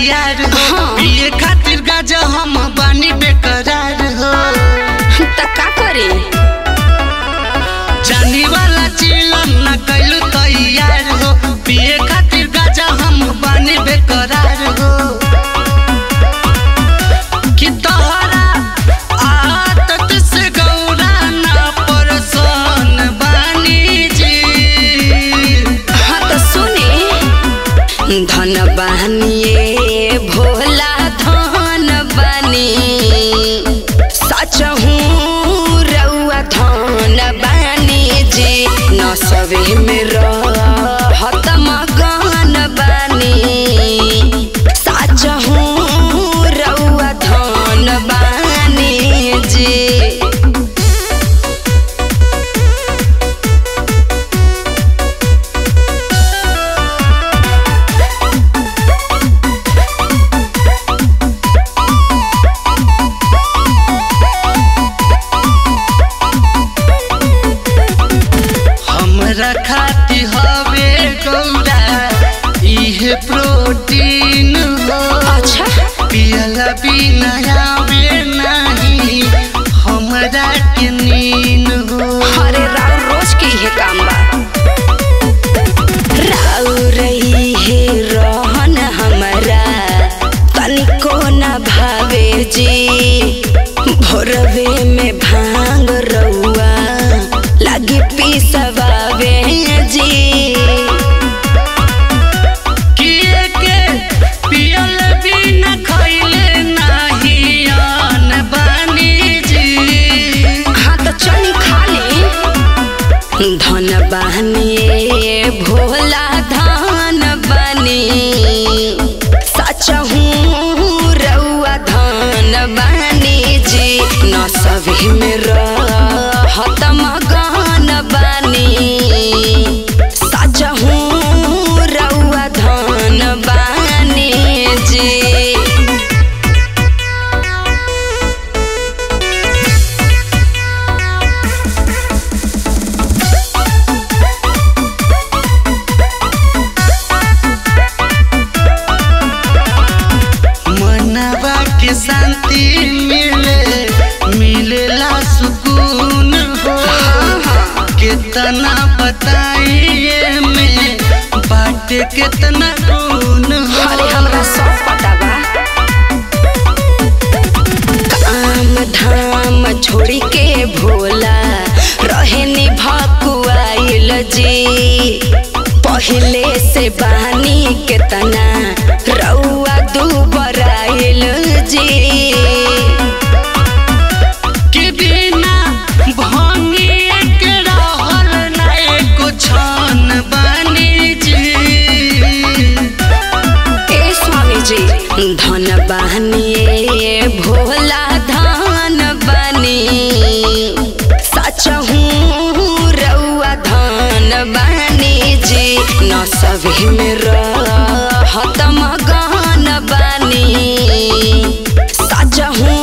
तैयार हो हाँ। पिए खातिर गाजा हम बानी बेकरार हो त का करे जानी वाला चिलम न कैलू तैयार हो पिए खातिर गाजा हम बानी बेकरार हो कि तोहरा आदत से गौरा ना परसन बानी जी हाँ तो सुने धन बहनिए भोला धन बनी सच हूँ रउआ धन बनी जी न सवे में रहत मगन बनी सच हूँ रउआ धन बनी जी हमरा खाती हवे गौरा इहे प्रोटीन हो अच्छा पियला बिना आवे नहीं हमरा के नीन हो अरे राव रोज के ये काम बा राव रही है रहन हमरा तनिको न भावे जी भोरवे में भांग रउआ लगी पिसवावे जी किए के पियल बिना खइले नहीं अन बानी जी हाँ तो चली खा ले धन बहनिए भोला धन बनी सच हूँ रउआ धन बनी जी न सभी में रहत मगन बनी सच हूँ रउआ धन बनी जी मनवा के शांति मिले मिलेला सुकून हो कितना बताइए में बाटे कितना गुण हो अरे हमरा सब पता बा काम धाम छोड़ी के भोला रहे नि भकुआइल जी पहले से बहानी केतना रउआ दुबराइल जी के बिना भंगिए के रहल ना एको छन बानी जी ए स्वामी जी धन बहनिए भोला धन बनी सच हूँ रउआ धन बनी जी न सभी में रहत मगन बनी सच हूँ